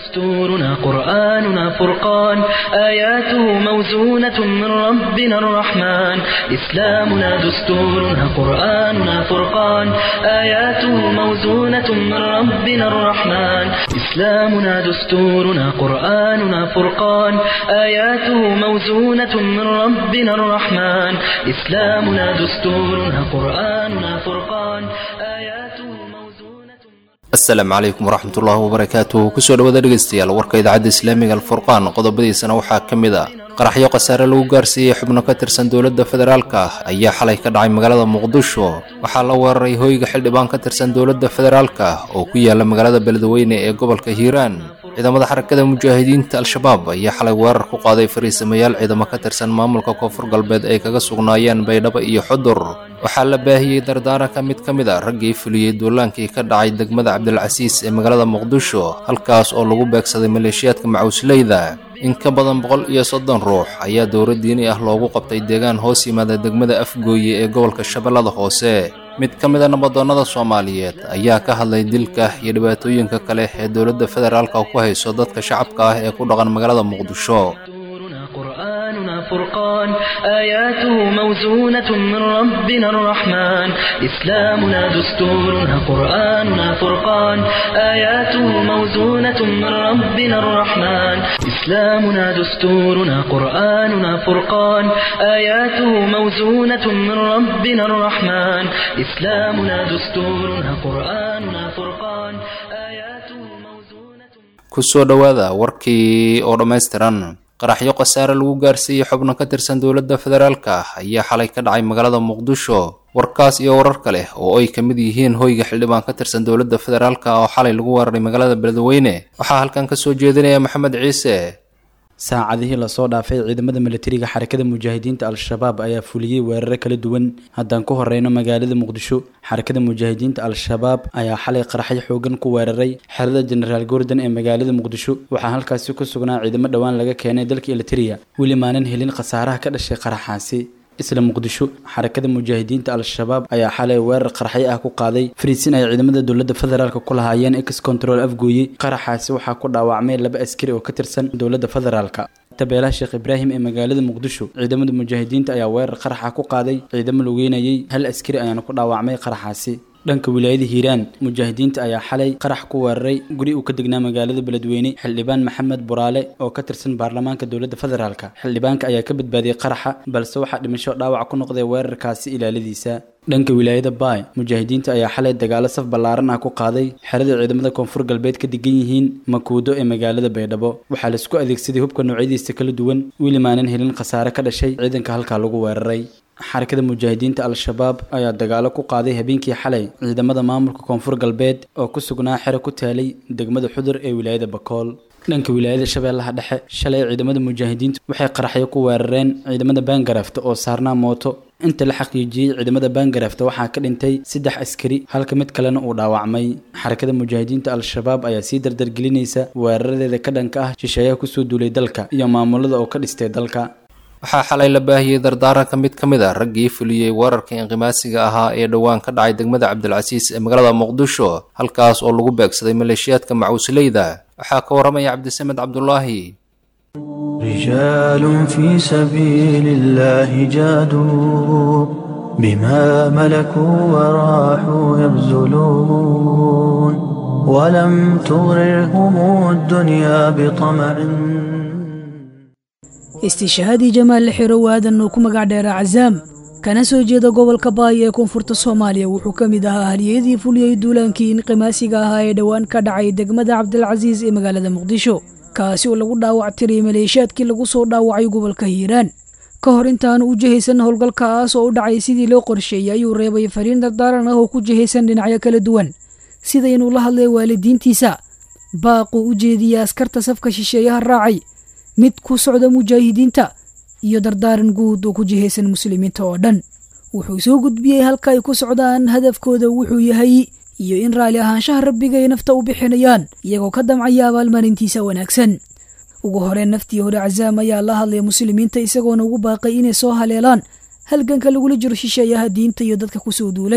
دستورنا قرآننا فرقان آياته موزونة من ربنا الرحمن إسلامنا دستورنا قرآننا فرقان آياته موزونة من ربنا الرحمن إسلامنا دستورنا قرآننا فرقان آياته موزونة من ربنا الرحمن إسلامنا دستورنا قرآننا فرقان آياته موزونة asalaamu calaykum waraxmatullaahi wabarakaatuh kusoo dhawaada dhegeystayaal warka idaacadda islaamiga alfurqaan qodobadiisana waxaa ka mid a qaraxyo khasaare lagu gaarsiiyey xubno ka tirsan dowladda federaalka ayaa xalay ka dhacay magaalada muqdisho waxaa la weeraray hoyga xildhibaan ka tirsan dowladda federaalka oo ku yaala magaalada beledweyne ee gobolka hiiraan ciidamada xarakada mujaahidiinta al-shabaab ayaa xalay weerar ku qaaday fariisamayaal ciidamo ka tirsan maamulka koonfur galbeed ay kaga sugnaayeen baydhabo iyo xudur waxaa la baahiyey dardaaranka mid ka mid a raggii fuliyey duulaankii ka dhacay degmada cabdilcasiis ee magaalada muqdisho halkaas oo lagu beegsaday maleeshiyaadka macuusleyda in ka badan boqol iyo soddon ruux ayaa dowlad diini ah loogu qabtay deegaan hoos yimaada degmada afgooye ee gobolka shabeellada hoose mid ka mid a nabadoonnada soomaaliyeed ayaa ka hadlay dilka iyo dhibaatooyinka kale ee dowladda federaalka ku hayso dadka shacabka ah ee ku dhaqan magaalada muqdisho دستورنا قرآننا فرقان آياته موزونة من ربنا الرحمن إسلامنا دستورنا قرآننا فرقان آياته موزونة من ربنا الرحمن إسلامنا دستورنا قرآننا فرقان آياته موزونة من ربنا الرحمن إسلامنا دستورنا قرآننا فرقان آياته موزونة kusoo dhowaada warkii oo dhammaystiran qaraxyo khasaare lagu gaarsiiyey xubno ka tirsan dowladda federaalka ayaa xalay ka dhacay magaalada muqdisho warkaas iyo warar kale oo ay ka mid yihiin hoyga xildhibaan ka tirsan dowladda federaalka oo xalay lagu weeraray magaalada beledweyne waxaa halkan ka soo jeedinaya maxamed ciise saacadihii lasoo dhaafay ciidamada milatariga xarakada mujaahidiinta al-shabaab ayaa fuliyey weeraro kala duwan haddaan ku horeyno magaalada muqdisho xarakada mujaahidiinta al-shabaab ayaa xalay qaraxyo xoogan ku weeraray xerada jenaraal gordon ee magaalada muqdisho waxaa halkaasi ku sugnaa ciidamo dhowaan laga keenay dalka eliteria weli maanan helin khasaaraha ka dhashay qaraxaasi isla muqdisho xarakada mujaahidiinta al-shabaab ayaa xalay weerar qaraxyo ah ku qaaday fariisin ay ciidamada dowladda federaalk ku lahaayeen ex control afgooye qaraxaasi waxaa ku dhaawacmay laba askari oo ka tirsan dowladda federaalka tabeelaha sheekh ibraahim ee magaalada muqdisho ciidamada mujaahidiinta ayaa weerar qaraxa ku qaaday ciidamo lugeynayay hal askari ayaana ku dhaawacmay qaraxaasi dhanka wilaayada hiiraan mujaahidiinta ayaa xalay qarax ku weeraray guri uu ka degnaa magaalada beledweyne xildhibaan maxamed buraale oo ka tirsan baarlamaanka dowladda federaalka xildhibaanka ayaa ka badbaadiyey qaraxa balse waxaa dhimasho dhaawac ku noqday weerarkaasi ilaaladiisa dhanka wilaayada baay mujaahidiinta ayaa xalay dagaalo saf ballaaran ah ku qaaday xerada ciidamada koonfur galbeed ka degan yihiin makuudo ee magaalada baydhabo waxaa laisku adeegsaday hubka noocyadiisa kala duwan weli maanan helin khasaare ka dhashay ciidanka halkaa lagu weeraray xarakada mujaahidiinta al-shabaab ayaa dagaalo ku qaaday habeenkii xalay ciidamada maamulka koonfur galbeed oo ku sugnaa xero ku taalay degmada xudur ee wilaayada bakool dhanka wilaayada shabeellaha dhexe shalay ciidamada mujaahidiintu waxay qaraxyo ku weerareen ciidamada baangarafta oo saarnaa mooto inta la xaqiijiyey ciidamada baangarafta waxaa ka dhintay saddex askari halka mid kalena uu dhaawacmay xarakada mujaahidiinta al-shabaab ayaa sii dardargelinaysa weeraradeeda ka dhanka ah shisheeyaha kusoo duulay dalka iyo maamulada oo ka dhistay dalka waxaa xalay la baahiyey dardaaranka mid ka mid a raggii fuliyey weerarka inqimaasiga ahaa ee dhowaan ka dhacay degmada cabdilcasiis ee magaalada muqdisho halkaas oo lagu beegsaday maleeshiyaadka macuusleyda waxaa ka waramaya cabdisamed cabdulaahi رجال في سبيل الله جادوا بما ملكوا وراحوا يبذلون ولم تغررهم الدنيا بطمع istiishahaadii jamaal xiro waadan oo ku magac dheera cazaam kana soo jeeda gobolka baay ee koonfurta soomaaliya wuxuu ka mid ahaa haliyadii fuliyey duulaankii inqimaasiga ahaa ee dhowaan ka dhacay degmada cabdilcasiis ee magaalada muqdisho kaasi oo lagu dhaawac tiriyey maleeshiyaadkii lagu soo dhaawacay gobolka hiiraan ka hor intaanu u jihaysan howlgalkaas oo u dhacay sidii loo qorsheeyey ayuu reebay fariin dardaaran ah oo ku jihaysan dhinacyo kala duwan sida inuu la hadlay waalidiintiisa baaquu u jeediyey askarta safka shisheeyaha raacay mid ku socda mujaahidiinta iyo dardaaran guud oo ku jihaysan muslimiinta oo dhan wuxuu soo gudbiyey halka ay ku socdaan hadafkooda wuxuu yahay iyo in raalli ahaanshaha rabbiga ay nafta u bixinayaan iyagoo ka damcaya abaalmarintiisa wanaagsan ugu horeen naftii hore cazaam ayaa la hadlaya muslimiinta isagoona ugu baaqay inay soo haleelaan halganka lagula jiro shisheeyaha diinta iyo dadka kusoo duulay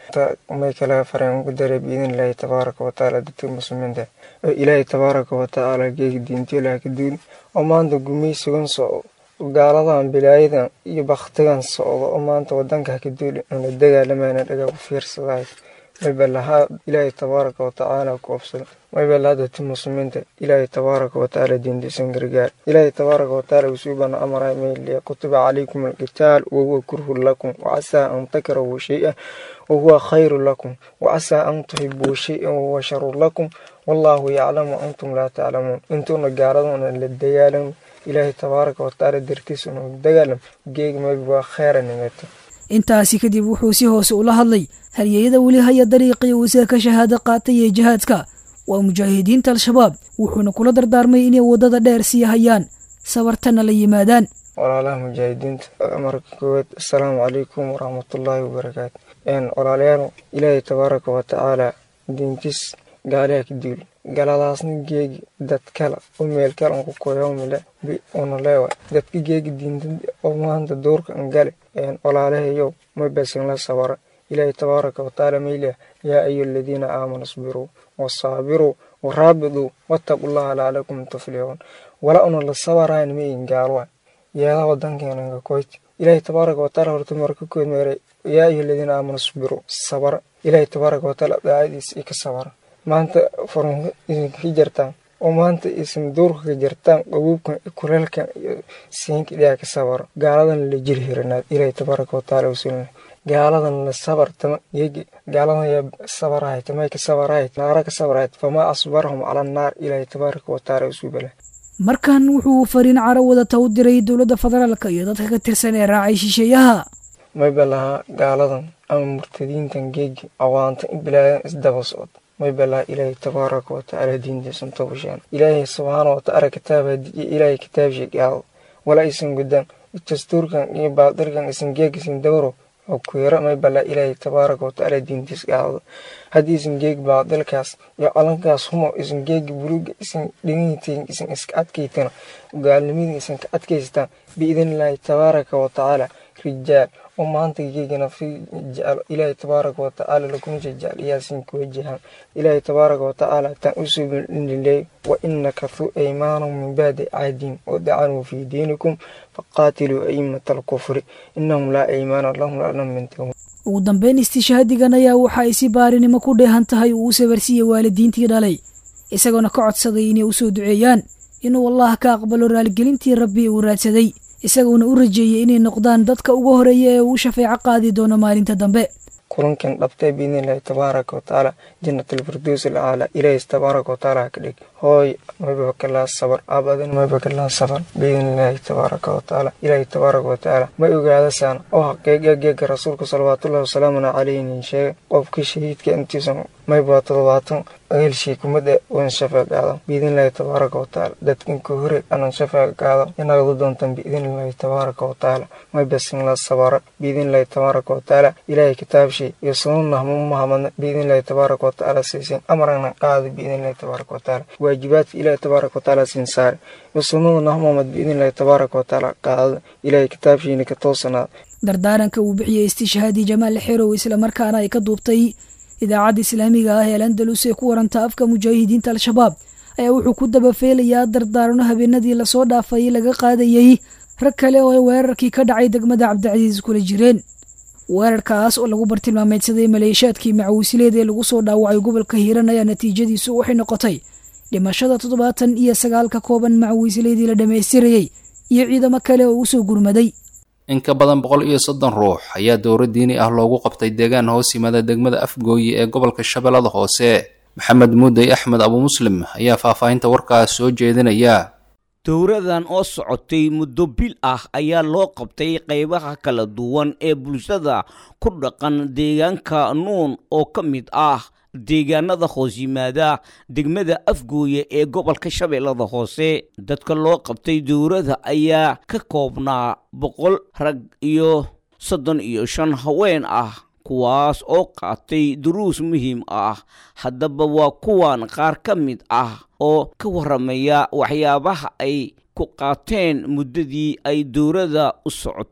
may kala fareen ugu daray biidin ilaahi tabaaraka watacaala dadka muslimiinta oo ilaahay tabaaraka watacaala geegi diintiyo laha ka duuli oo maanta gumaysigan socdo gaaladan bilaayadan iyo baktigan socdo oo maanta wadanka haka duuli una dagaalamayna dhagaa u fiirsadahay mayba lahaa ilaahay tabaaraka watacaala ku obsada mayba lahaa dadka muslimiinta ilaahay tabaaraka watacaala diintiisan gargaar ilaahay tabaaraka watacaala usuubana amaray mayliya kutiba calaykum alqitaal wahuwa kurhun lakum wacasaa an takrahu shay-an wahuwa khayru lakum wacasaa an tuhibuu shay-an wahuwa sharu lakum wallaahu yaclamu antum laa taclamuun intuuna gaaladuna la dagaalamo ilaahay tabaaraka watacaala dartiisa una dagaalam geegi mayba waa kheyra nimeeto intaasi kadib wuxuu si hoose ula hadlay halyeeyada weli haya dariiqii uu isaga ka shahaado qaatay ee jihaadka waa mujaahidiinta al-shabaab wuxuuna kula dardaarmay inay waddada dheer sii hayaan sabartana la yimaadaan walaalaha mujaahidiinta marka koowaad assalaamu calaykum waraxmatullaahi wabarakaatu walaalayaal ilaahay tabaaraka watacaala diintiis gaaliha ka duuli galadaasna geegi dad kale oo meel kale an ku koyoomile una leewa dadka geegi diinta oo maanta duurka an gale walaalahayow ma basin la sabara ilaahay tabaaraka watacaala mayliya yaa ayu aladiina aamanu isbiruu wasaabiruu waraabiduu wattaqullaha lacallakum tuflixuun wala una la sabarayn ma in gaalwa yeeda wadankeena koyti ilaahay tabaaraka watacaala horta marka kood meeray yaa ayu aladiina aamanu isbiruu sabara ilaahay tabaaraka watacaala daacadiis i ka sabara maanta furunka idinka jirtaan oo maanta isan duurka ka jirtaan qabuubkan kuleelkan iyo siinka dhiyaa ka sabaro gaaladan la jiri hiranaad ilaahay tabaaraka watacaala usulna gaaladan la sabartama yegi gaaladan yaa sabarahay tamay ka sabarahay naara ka sabarahay famaa asbarahum cala annaar ilaahay tabaaraka watacaala usubala markan wuxuu fariin caro wadata u diray dowladda federaalka iyo dadka ka tirsan ee raacay shisheeyaha mayba lahaa gaaladan ama murtadiintan geegi awaanta in bilaadan isdaba socod maybalaha ilaahay tabaaraka watacaala diintiisan tobasheen ilaahay subxaana watacaala kitaaba diiya ilaahay kitaabshay gaado wala aysan gudaan dastuurkan iyo baadirkan isan geegisan dawro oo kuyaro maybalaha ilaahay tabaaraka watacaala diintiis gaado haddii isan geegi baadilkaas iyo calankaas humo isan geegi buluga isan dhiganyitiin isan iska adkaytana gaalnimadii isan ka adkaystaan biidnillaahi tabaaraka watacaala rijaal oo maanta geegana fi jecel ilaahay tabaaraka watacaala lakuma jecel iyaasin kuwa jahan ilaahay tabaaraka watacaala tan usoo bindhiley wa inakathuu aymaanahum min bacdi cahdihim wadacanuu fii diinikum faqaatiluu aimata alkufri inahum laa aymaana lahum lanam mintahu ugu dambeyn istishhaadigan ayaa waxa ay si baarinimo ku dheehan tahay uu u sabarsiiyey waalidiintii dhalay isagoona ka codsaday inay usoo duceeyaan inuu allah ka aqbalo raaligelintii rabbi uu raadsaday isagoona u rajeeyey inay noqdaan dadka ugu horeeya ee uu shafeeco qaadi doono maalinta dambe kulankan dhabtay biidnillahi tabaaraka watacaala jannatalfirdows alcaala ilaahay tabaaraka watacaala ha ka dhig hooy mayba kalaa sabar aabadin mayba kalaa sabar biidnillahi tabaaraka watacaala ilaahay tabaaraka watacaala ma ogaadasaan oo xaqiiqa geega rasuulka salawaatullahi wasalaamuna calayhin sheega qofka shahiidka intiisan mayba toddobaatan eelshii kumada wan shafeec qaado biidnillahi tabaaraka watacaala dadkan ka hore anan shafeec qaado inagadu doontan biidnillahi tabaaraka watacaala maybasin la sabara biidnillahi tabaaraka watacaala ilaahay kitaabshii iyo sunanah mahamadna biidnillahi tabaaraka watacaala siisin amarana qaado biidnillahi tabaaraka watacaala waajibaadka ilaahay tabaaraka watacaala siin saare iyo sunada nahmamad biidnillahi tabaaraka watacaala qaado ilaahay kitaabshiina ka toosanaada dardaaranka uu bixiyey istishhaadi jamaal xerow islamarkaana ay ka duubtay idaacadda islaamiga ah ee al andalus ee ku waranta afka mujaahidiinta al-shabaab ayaa wuxuu ku dabafeelayaa dardaarano habeenadii lasoo dhaafay laga qaadayey rag kale oo ay weerarkii ka dhacay degmada cabdicasiis kula jireen weerarkaas oo lagu bartilmaameydsaday maleeshaadkii macawiisileed ee lagu soo dhaawacay gobolka hiiran ayaa natiijadiisu waxay noqotay dhimashada toddobaatan iyo sagaalka kooban macawiisileedii la dhammaystirayey iyo ciidamo kale oo usoo gurmaday in ka badan boqol iyo soddon ruux ayaa dowro diini ah loogu qabtay deegaan hoos yimada degmada afgooye ee gobolka shabeellada hoose maxamed muudey axmed abu muslim ayaa faahfaahinta warkaas soo jeedinaya dowradan oo socotay muddo bil ah ayaa loo qabtay qaybaha kala duwan ee bulshada ku dhaqan deegaanka nuun oo ka mid ah deegaanada hoos yimaada degmada afgooye ee gobolka shabeellada hoose dadka loo qabtay dowrada ayaa ka koobnaa boqol rag iyo soddon iyo shan haween ah kuwaas oo qaatay duruus muhiim ah haddaba waa kuwan qaar ka mid ah oo ka warramaya waxyaabaha ay ku qaateen muddadii ay dowladda u socotay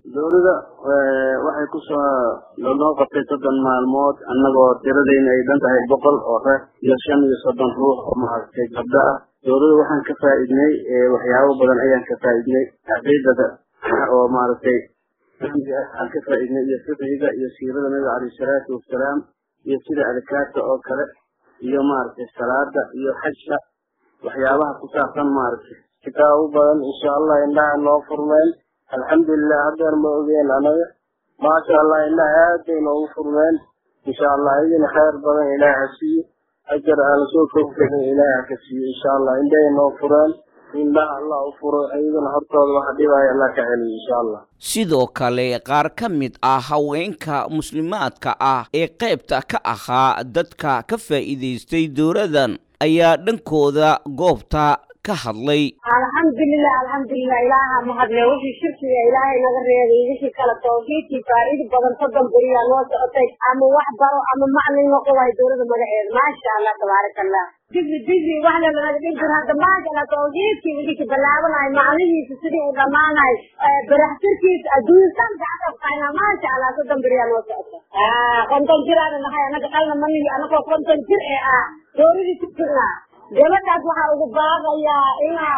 dowladda waxay kusoo noo qabtay soddon maalmood annagoo tiradayna ay dhan tahay boqol oo reer iyo shan iyo soddon ruux oo maaragtay gabdho ah dowladda waxaan ka faa'iidnay waxyaabo badan ayaan ka faa'iidnay caqiidada oo maaragtay aan ka faa'iidnay iyo fiqiga iyo siirada nabiga calayhi salaatu wasalaam iyo sida adkaarta oo kale iyo maaragtay salaada iyo xajka waxyaabaha ku saabsan maaragtay kitaabo badan insha allah indhaha noo furmeen alxamdulilah haddeer ma ogeen anaga maasha allah indhaha aad bay noogu furmeen insha allah idin khayr badan ilaah ha siiyo ajar aan lasoo kowkarin ilaah ha ka siiyo insha allah indhahay noo fureen indhaha allah u furo iyagana hortooda waxa dhibaya allah ka celiyo insha allah sidoo kale qaar ka mid ah haweenka muslimaadka ah ee qaybta ka ahaa dadka ka faa'iidaystay dowladan ayaa dhankooda goobta ka hadlay alxamdulilah alxamdulilah ilaaha mahadle wixii shirkiga ilaahay naga reebay wixii kale tawxiidkii faa'iido badan soddon beriyaa noo socotay ama wax baro ama maclin noqo waay dowlada magaceeda maasha allah tabaaraka allah digri digri waxna lanaga dhigi jir hadda maasha allah tawxiidkii wixii ka bilaabanayo macnihiisa sidii uu dhammaanayo baraxtirkiisa adduunsan gacanta qaana maasha allah soddon beriyaa noo socota konton jiraana nahay anaga qalna manihi anagoo konton jir ee ah dowladii ku jirnaa gabadhaas waxaa ugu baaqayaa inaa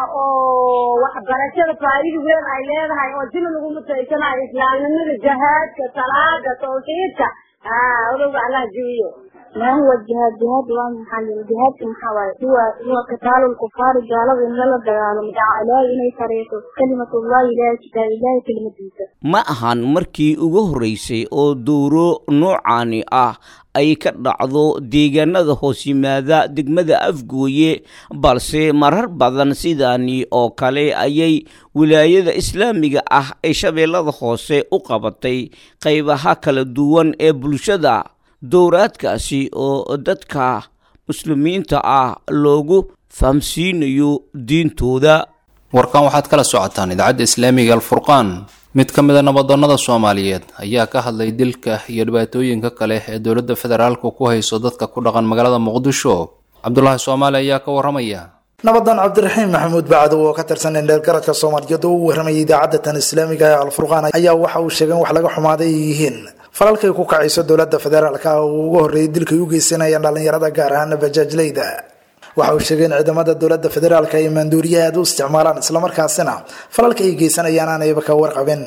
oo waxbarashada faa'iida weyn ay leedahay oo jina lagu mutaysanayo islaamnimada jahaadka salaada tawxiidka odowga allah jiwiyo ما هو الجهاد جهاد وان محل الجهاد محاول هو هو قتال الكفار قالوا إن الله دعانا مدعا لا إني فريقه كلمة الله لا كتاب الله كلمة الله ma ahan markii ugu horreysay oo dowro noocaani ah ay ka dhacdo deegaanada hoos yimaada degmada afgooye balse marar badan sidaani oo kale ayay wilaayada islaamiga ah ee shabeellada hoose u qabatay qaybaha kala duwan ee bulshada dowraadkaasi oo dadka muslimiinta ah loogu fahamsiinayo diintooda warkan waxaad kala socotaan idaacadda islaamiga alfurqaan mid ka mid a nabadoonnada soomaaliyeed ayaa ka hadlay dilka iyo dhibaatooyinka kale ee dowladda federaalku ku hayso dadka ku dhaqan magaalada muqdisho cabdulaahi soomaali ayaa ka warramaya nabadan cabdiraxiim maxamuud bacdo oo ka tirsan indheergaradka soomaaliyeed oo u warramayay idaacadda tan islaamiga ee alfurqaan ayaa waxa uu sheegay in wax laga xumaaday ay yihiin falalkay ku kacayso dowladda federaalka oo ugu horreeyay dilkay u geysanayaan dhallinyarada gaar ahaana bajaajleyda waxa uu sheegay in ciidamada dowladda federaalka ay maanduuriyaha aad u isticmaalaan islamarkaasina falalka ay geysanayaan aanayba ka warqabin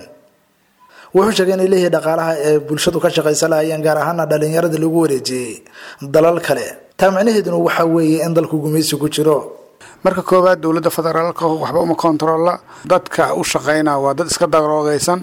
wuxuu sheegay inay leeyihi dhaqaalaha ee bulshadu ka shaqaysa lahayeen gaar ahaana dhallinyarada lagu wareejiyey dalal kale taa micnaheeduna waxaa weeye in dalku gumaysi ku jiro marka koowaad dowladda federaalka waxba uma kontarolla dadka u shaqayna waa dad iska daroogaysan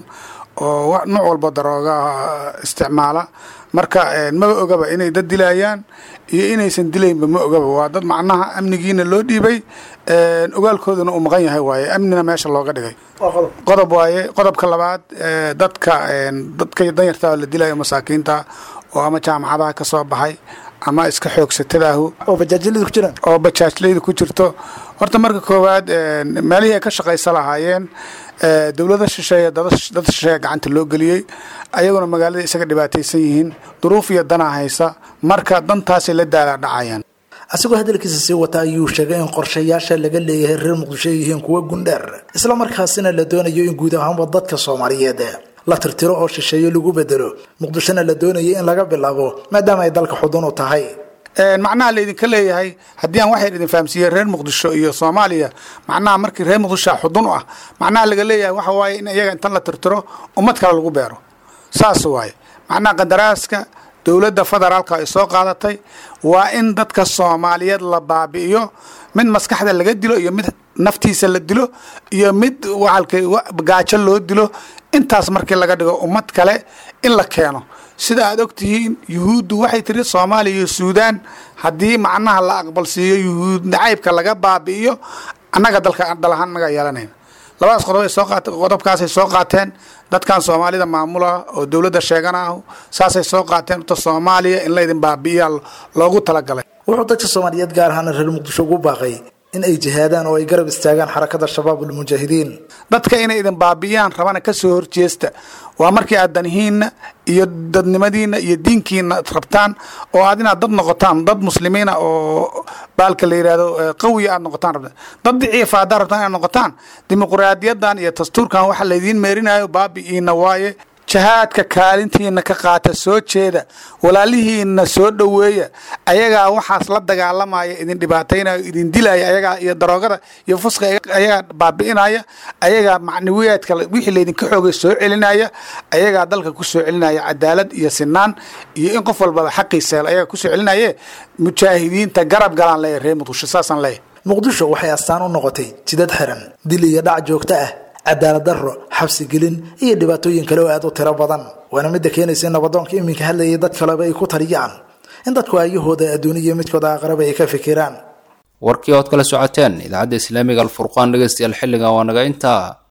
oo nooc walba darooga isticmaala marka maba ogaba inay dad dilayaan iyo inaysan dilaynba ma ogaba waa dad macnaha amnigiina loo dhiibay ogaalkooduna uu maqan yahay waaye amnina meesha looga dhigay qodob waaye qodobka labaad dadka dadka danyarta la dilayo masaakiinta oo ama jaamacadaha ka soo baxay ama iska xoogsatadaahu oo bajaajleyda ku jiraan oo bajaajleyda ku jirto horta marka koowaad meelihii ay ka shaqaysa lahaayeen dowlada shisheeye dad shisheeye gacanta loo geliyey ayaguna magaalada isaga dhibaataysan yihiin duruuf iyo danaa haysa marka dantaasay la daala dhacayaan asigoo hadalkiisa sii wata ayuu sheegay in qorshayaasha laga leeyahay reer muqdisho ay yihiin kuwo gundheer isla markaasina la doonayo in guud ahaanba dadka soomaaliyeed la tirtiro oo shisheeyo lagu bedelo muqdishona la doonayo in laga bilaabo maadaama ay dalka xudun u tahay macnaha laydinka leeyahay haddii aan waxay idin fahamsiiyey reer muqdisho iyo soomaaliya macnaha markii reer muqdishoa xudun u ah macnaha laga leeyahay waxa waaye in iyaga intan la tirtiro ummad kale lagu beero saas waaye macnaha qadaraaska dowladda federaalka ay soo qaadatay waa in dadka soomaaliyeed la baabi'iyo mid maskaxda laga dilo iyo mid naftiisa la dilo iyo mid waalka gaajo loo dilo intaas markii laga dhigo ummad kale in la keeno sida aad ogtihiin yuhuuddu waxay tiri soomaaliya iyo suudaan haddii macnaha la aqbalsiiyo yuhuud nacaybka laga baabi'iyo annaga dalka dhalahaan annaga yeelanayn labadaas qodob ay soo qaat qodobkaasay soo qaateen dadkan soomaalida maamula oo dowladda sheegana ah saasay soo qaateen horta soomaaliya in laydin baabi'iya loogu talagalay wuxuu dadka soomaaliyeed gaar ahaana reer muqdisho ugu baaqay in ay jihaadaan oo ay garab istaagaan xarakada shabaabulmujaahidiin dadka inay idin baabi'iyaan rabana ka soo horjeesta waa markii aad danihiinna iyo dadnimadiinna iyo diinkiina rabtaan oo aad inaad dad noqotaan dad muslimiina oo baalka la yidhahdo qawiya aad noqotaan rabtaan dad diciifa haddaad rabtaan inaad noqotaan dimuqraadiyadan iyo dastuurkan waxa laydiin meerinayo baabi'iina waaye jahaadka kaalintiina ka qaata soo jeeda walaalihiina soo dhoweeya ayagaa waxaas la dagaalamaya idin dhibaataynaya idin dilaya ayagaa iyo daroogada iyo fuska ayagaa baabi'inaya ayagaa macnawiyaadka wixii laydinka xoogay soo celinaya ayagaa dalka ku soo celinaya cadaalad iyo sinaan iyo in qof walbaba xaqiisa hel ayagaa kusoo celinaye mujaahidiinta garab galaan leeyahy reer muqdisho saasaan leeyahy muqdisho waxay astaan u noqotay jidad xiran dil iyo dhac joogto ah cadaalad darro xabsi gelin iyo dhibaatooyin kale oo aad u tiro badan waana midda keenaysa in nabadoonka iminka hadlayay dad kaleba ay ku taliyaan in dadku aayahooda adduuniya midkooda aqraba ay ka fikiraan warkii ood kala socoteen idaacadda islaamiga alfurqaan dhegeystayaal xilligan waa naga intaa